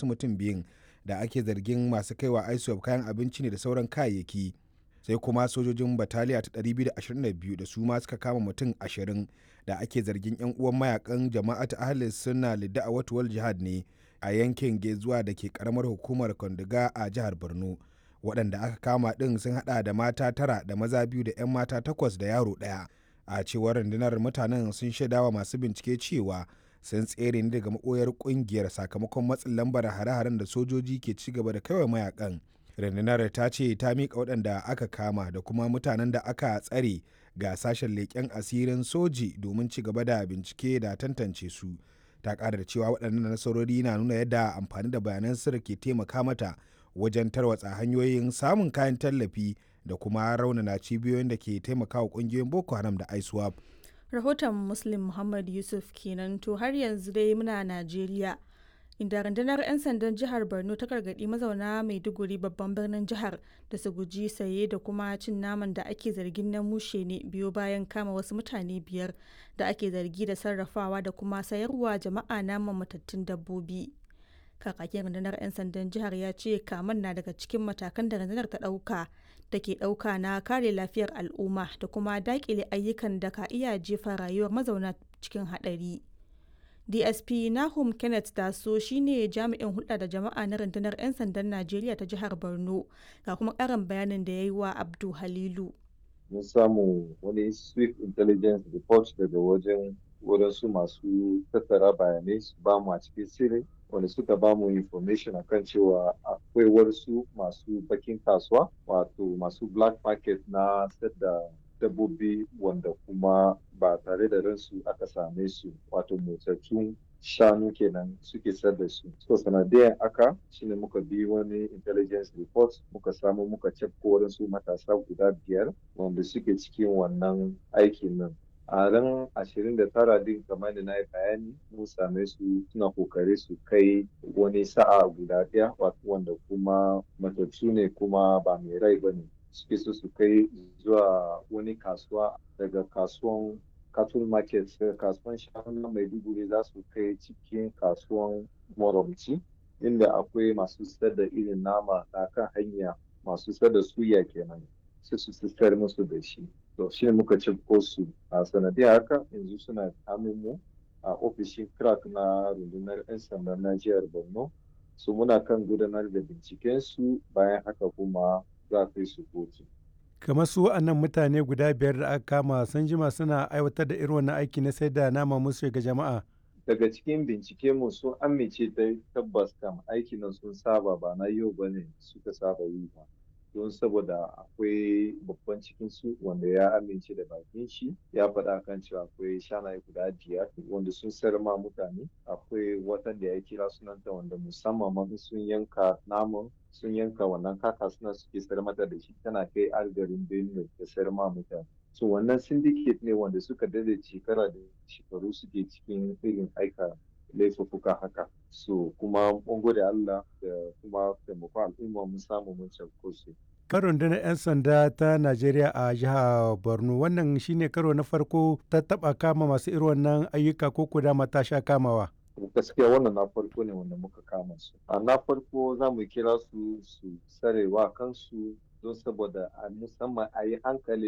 wasu mutum biyun da ake zargin masu kaiwa iswap kayan abinci ne da sauran kayayyaki sai kuma sojojin bataliya ta 222 da su ma suka kama mutum 20 da ake zargin 'yan uwan mayakan jama'at ahlis sunna lidda a watuwal jihad ne a yankin gezuwa da ke karamar hukumar kwandiga a jihar borno waɗanda aka kama ɗin sun haɗa da mata tara da maza biyu da 'yan mata takwas da yaro ɗaya a cewar rundunar mutanen sun shaidawa masu bincike cewa sun tsere ne daga maɓoyar ƙungiyar sakamakon matsin lambar hare-haren da sojoji ke ci gaba da kawai mayakan rundunar ta ce ta miƙa waɗanda aka kama da kuma mutanen da aka tsare ga sashen leƙen asirin soji domin ci gaba da bincike da tantance su ta ƙara da cewa waɗannan nasarori na nuna yadda amfani da bayanan sirri ke taimaka mata wajen tarwatsa hanyoyin samun kayan tallafi da kuma raunana cibiyoyin da ke taimakawa ƙungiyoyin boko haram da iswap rahoton muslim muhammad yusuf kenan to har yanzu dai muna najeriya inda rundunar 'yan sandan jihar borno ta gargaɗi mazauna maiduguri babban birnin jihar da su guji saye da kuma cin naman da ake zargin na mushe ne biyo bayan kama wasu mutane biyar da ake zargi da sarrafawa da kuma sayarwa jama'a naman matattun dabbobi kakakin rundunar 'yan sandan jihar ya ce kaman na daga cikin matakan da rundunar ta ɗauka da ke ɗauka na kare lafiyar al'umma da kuma daƙile ayyukan da ka iya jefa rayuwar mazauna cikin haɗari. dsp nahum kenneth taso shine jami'in hulɗa da jama'a na rundunar 'yan sandan najeriya ta jihar borno ga kuma ƙarin bayanin da ya yi wa abdu halilu mun samu wani swift intelligence report daga wajen wadansu masu tattara bayanai su ba mu a cikin sirri wanda suka ba mu information akan cewa akwai wasu masu bakin kasuwa wato masu black market na da dabbobi wanda kuma ba tare da ransu aka same su wato motsattun shanu kenan suke sayar da su so sanadiyan aka shine muka bi wani intelligence report muka samu muka cefko wadansu matasa guda biyar wanda suke cikin wannan aikin nan a ran ashirin da tara din kamar da na yi bayani mun same su suna kokari su kai wani sa'a guda ɗaya wanda kuma matattu ne kuma ba mai rai ba ne suke so su kai zuwa wani kasuwa daga kasuwan cattle market daga kasuwan shanu na maiduguri za su kai cikin kasuwan moromci inda akwai masu sayar da irin nama a kan hanya masu sayar da suya kenan sai su sayar musu da shi to shi ne muka cifko su a sanadiyar haka yanzu suna mu a ofishin crack na rundunar 'yan sandan na jihar borno su muna kan gudanar da binciken su bayan haka kuma za a kai su kotu. kamar su wa'annan mutane guda biyar da aka kama sun jima suna aiwatar da irin wannan aiki na sai da nama musu ga jama'a daga cikin bincike mu sun amince da tabbas kam aiki nan sun saba ba na yau ba ne suka saba yi ba don saboda akwai babban cikin su wanda ya amince da bakin shi ya faɗa kan cewa akwai shanaye guda biyar wanda sun sayar ma mutane akwai watan da ya kira sunanta wanda musamman ma sun yanka naman sun yanka wannan kaka suna suke sayar mata da shi tana kai algarin benue da sayar ma mutane so wannan syndicate ne wanda suka dade shekara da shekaru suke cikin irin aika laifuffuka haka so kuma mun gode Allah da kuma taimako al'umma mun samu mun cafko su kan rundunar 'yan sanda ta najeriya a jihar borno wannan shine karo na farko ta taba kama masu irin wannan ayyuka ko kuda mata sha kamawa gaskiya wannan na farko ne wanda muka kama su a na farko za mu kira su su sarewa kansu don saboda a musamman a yi hankali